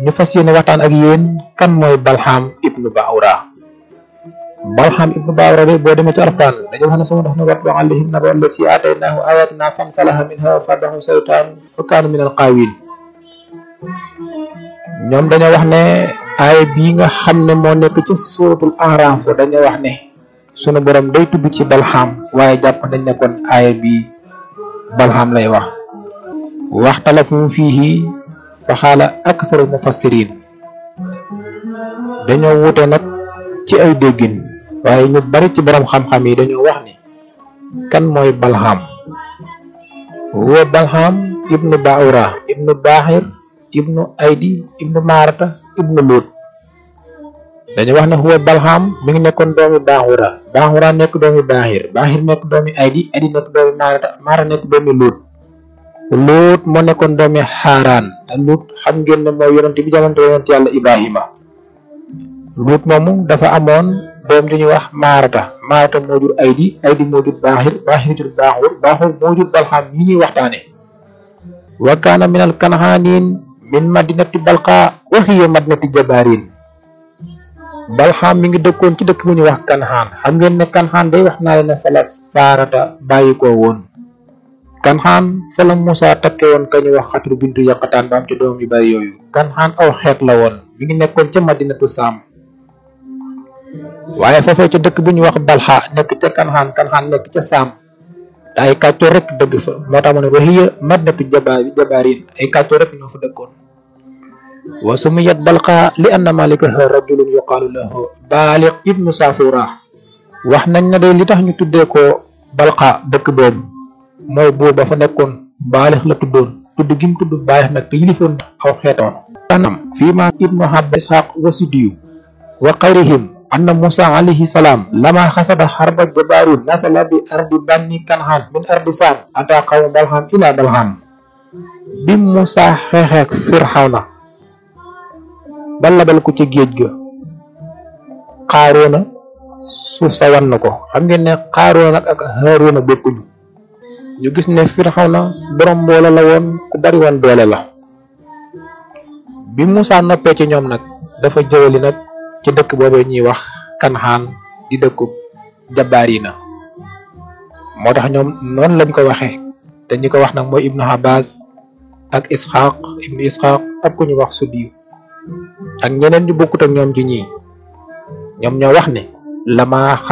ñu fas yéene waxtaan ak yéen kan mooy balxaam ibnu baawra balxaam ibnu baawra de boo demee ci alxuraan dañu wax ne sama dox na watlu alayhim naba allasi aataynaahu ayatina fansalaha minha wa fadahu saytaan fa kaana min alqaawin ñoom dañoo wax ne aaya bii nga xam ne moo nekk ci suuratul Araaf dañoo wax ne sunu borom day tudd ci balxaam waaye jàpp nañ ne kon aaya bii balxaam lay wax waxtalafu fiihi fa xaala aksaru mufassirin dañoo wuute nag ci ay déggin waaye ñu bari ci borom xam-xam yi dañoo wax ni kan mooy balxaam huwa balxaam ibnu baura ibnu baaxir ibnu aydi ibnu maarata ibnu luut dañu wax ne huwa balxaam mi ngi nekkoon doomi baaxura baaxura nekk doomi baaxir baaxir nekk doomi aydi aydi nekk doomi maarata maara nekk doomi luut luut moo nekkoon doomi xaaraan te luut xam ngeen ne mooy yonent bi jamonte yonent yàlla ibrahima luut moomu dafa amoon doom ju ñuy wax maarata maarata moo jur aydi aydi moo jur baaxir baaxir jur baaxur baaxur moo jur balxaam mi ñuy waxtaane wa kaana min al kanxaaniin min madinati balqa wa hiya madinati jabarin balxaam mi ngi dëkkoon ci dëkk bu ñuy wax kanxaan xam ngeen ne kanxaan day wax naa leen ne fa la saarata bàyyi ko woon kanxaan fa la Musaa takke woon ka ñuy wax xatru bintu yaqataan ba am ci doom yu bari yooyu kanxaan aw xeet la woon mi ngi nekkoon ca madinatu saam waaye foofee ca dëkk bu ñuy wax balxa nekk ca kanxaan kanxaan nekk ca saam te ay kàccoor rek dëgg fa moo tax ma ne waxiya madinatu jaba jabarin ay kàccoor rek ñoo fa dëkkoon wa sumiyat balqa li anna malikaha rajulun yuqaalu lahu baaliq ibnu safura wax nañ ne day li tax ñu tuddee ko balqa dëkk boobu mooy buur ba fa nekkoon baalix la tuddoon tudd gi mu tudd baalix nag te yilifoon aw xeetoon tanam fii ma ibnu habba ishaq wasidiyu wa xayrihim anna musa alayhi salaam lama xasada xarba jabaarun nasala bi ardi banni kanxaan min ardi saam ata qawma balxam ila balxam bi musa xeexeek firxawna ba labal ko ci géej ga xaaroona suuf sa wan na ko xam ngeen ne xaaroona nag ak xaaroona bokkuñu ñu gis ne firxawna borom mboole la woon ku bari woon doole la bi musa noppee ci ñoom nag dafa jëwali nag ci dëkk boobee ñuy wax kanxaan di dëkkub jabaarina moo tax ñoom noonu lañ ko waxee te ñi ko wax nag mooy ibnu Abbas ak Ishaq ibnu Ishaq ak ku ñu wax Sudiyu ak ñeneen ñu bokkut ak ñoom ci ñii ñoom ñoo wax ne lama